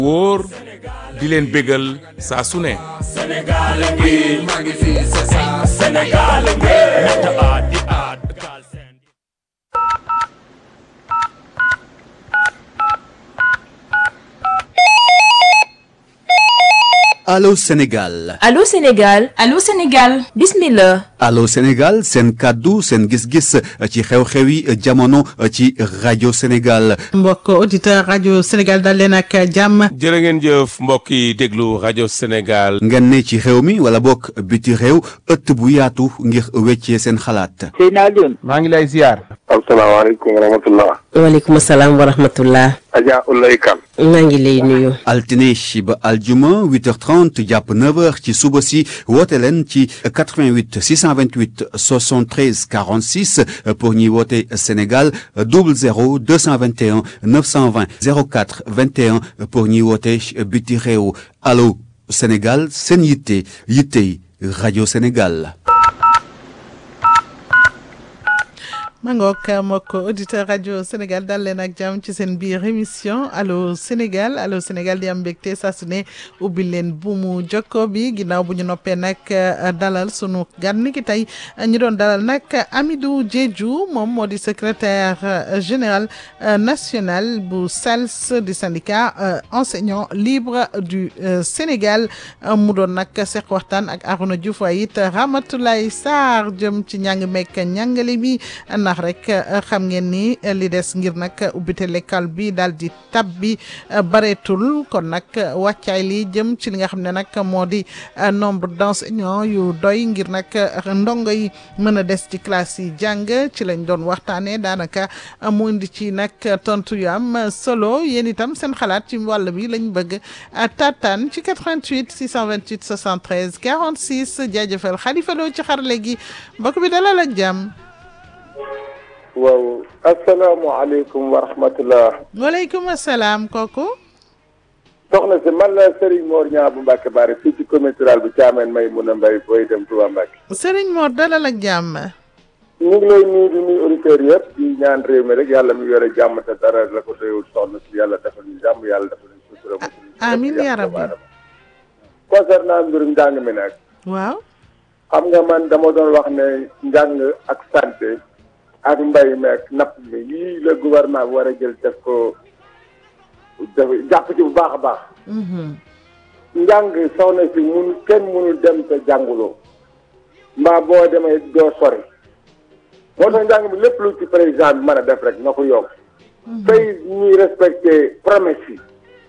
wóor di leen bégal saa su ne Sénégal ngi maa ngi fi c'est ça Sénégal ngi ñett aat di aat gaal seen Allô Sénégal Allô Sénégal Allô Sénégal bismillah Allô Sénégal seen kàddu seen gis-gis ci xew-xewi jamono ci rajo Sénégal mbokk auditeur rajo Sénégal dal leen ak jàmm jërë ngeen jëf mbokk yi déglu rajo Sénégal ngeen ne ci xew mi wala bokk biti réew ëtt bu yaatu ngir weccee seen xalaat Seydina Alioune maa ngi lay ziar asalaamaaleykum wa rahmatullah waaleykum salaam wa rahmatullah Adja Ulay Kan maa ngi lay nuyu altine ba aljuma 8h30 jàpp 9h ci suba si woote leen ci 88 628 73 46 pour ñuy woote Sénégal 00 221 920 04 21 pour ñuy woote biti réew allo Sénégal seen yitte yittey rajo Sénégal. mangook mbokk auditeur rajo Sénégal dal leen ak jàmm ci seen biir émission allo Sénégal allo Sénégal di am mbégte saa su ne ubbi leen buumu jokko bi ginnaaw bu ñu noppee nag dalal sunu gan ni ki tey ñu doon dalal nag Amidou Diédhiou moom moo di secrétaire général national bu SALS di syndicat enseignant libre du Sénégal mu doon nag seq waxtaan ak Arouna Diouf waaye it Ramatoulaye Sarr jëm ci njàng mekk njàngale mi ndax rek xam ngeen ni li des ngir nag ubbite l'école bi daal di tab bi bareetul kon nag wàccaay li jëm ci li nga xam ne nag moo di nombre d'enseignants yu doy ngir nag ndongo yi mën a des ci classe yi jàng ci lañ doon waxtaanee daanaka mu indi ci nag tontu yu am solo yéen itam seen xalaat ci wàll bi lañ bëgg tataan ci 88 628 73 46 jaajëfal Khalifa Lo ci xarale gi mbokk bi dalal ak jàmm. waaw asalaamaaleykum wa rahmatullah waaleykum salaam kooku. soxna si man la Serigne Mor Niang bu Mbacke Bari fii ci commune rurale bu Thiamène may mun a mbay booy dem Touba Mbacke. Serigne Mor dalal ak jàmm. ñu ngi lay nuyu di nuyu auditeurs yëpp di ñaan réew mi rek yàlla mi yore jàmm te dara la ko doyul soxna si yàlla defal ñu jàmm yàlla defal ñu sutura. amiin yaa rabbi. concernant mbirum njàng mi nag. waaw. xam nga man dama doon wax ne njàng ak santé. ak mbay meek napp mi yii la gouvernement bi war a jël def ko def jàpp ci bu baax a baax njàng soxna si mun kenn mënul dem te jànguloo mbaa boo demee doo sori moo tax njàng mi lépp lu ci président bi mën a def rek na ko yokk tey ñuy respecté promesse yi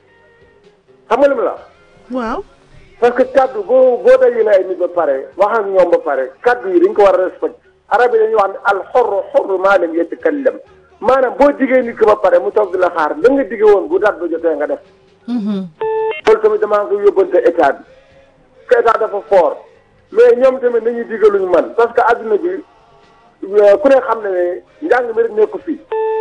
xam nga li mu la waaw parce que kaddu boo boo dajale ay nit ba pare wax ak ñoom ba pare kaddu yi dañ ko war a respecté arab yi dañuy wax ne al xorru xorru maa lam yatakallam maanaam boo diggee nit ki ba pare mu toog di la xaar la nga digge woon bu daat ba jotee nga def loolu tamit damaa ko yóbbante état bi que état dafa fort mais ñoom tamit nañuy digge luñu man parce que adduna bi ku ne xam ne ne njàng mi rek nekku fii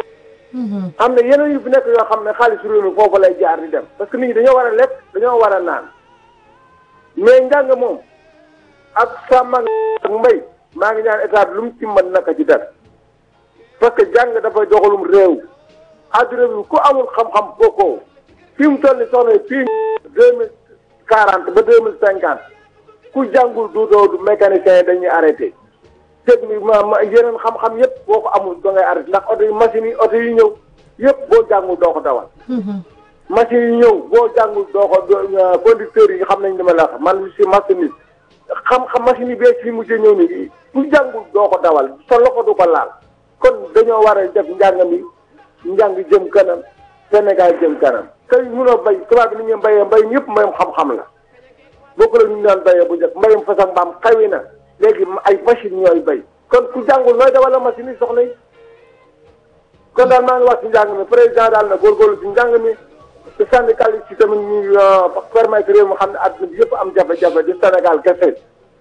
am na yeneen yu fi nekk yoo xam ne xaalis réew mi foofu lay jaar di dem parce que nit ñi dañoo war a lekk dañoo war a naan mais njàng moom ak sàmm ak mbay maa ngi ñaan état bi lu mu ci mën naka ci def parce que jàng dafay doxalum réew adduna bi ku amul xam-xam bokkoo fi mu toll ni soxna fii deux mille quarante ba deux mille cinquante ku jàngul du doo du mécanicien yi dañuy arrêté technique ma ma yeneen xam-xam yëpp boo ko amul da ngay arrêté ndax oto yi machines yi oto yi ñëw yëpp boo jàngul doo ko dawal machines yi ñëw boo jàngul doo ko conducteurs yi xam nañ li ma la wax man si machiniste xam-xam machine yi bees yi mujjee ñëw ni ku jàngul doo ko dawal sa loxo du ko laal kon dañoo war a def njàng mi njàng jëm kanam Sénégal jëm kanam tey munoo bay tubaab bi ni ñu mbayee mbay ñëpp mbayam xam-xam la bokku la ñu daan bayee bu njëkk mbayam fas ak mbaam xawi na léegi ay machine ñooy bay kon ku jàngul nooy dawal la machine yi soxla yi kon daal maa ngi wax ci njàng mi président daal na góorgóorlu ci njàng mi te syndicat yi ci tamit ñu permettre réew mi xam ne àdduna bi yëpp am jafe-jafe di Sénégal kese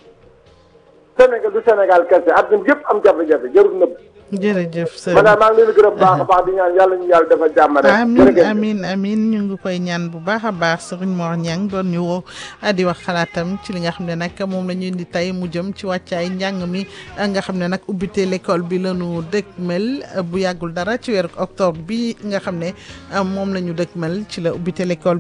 Sénégal du Sénégal kese àdduna bi yëpp am jafe-jafe jarul nëbb jërëjëf sëñ man daal maa ngi leen di gërëm bu baax a baax di ñaan yàlla ñu yàlla dafa jàmm rek. amin amin amin ñu ngi koy ñaan bu baax a baax Serigne Mor Niang doon ñu woo di wax xalaatam ci li nga xam ne nag moom la ñu indi tey mu jëm ci wàccaay njàng mi nga xam ne nag ubbite l'école bi la ñu dëkkmel bu yàggul dara ci weeru octobre bi nga xam ne moom la ñu dëkkmel ci la ubbite l'école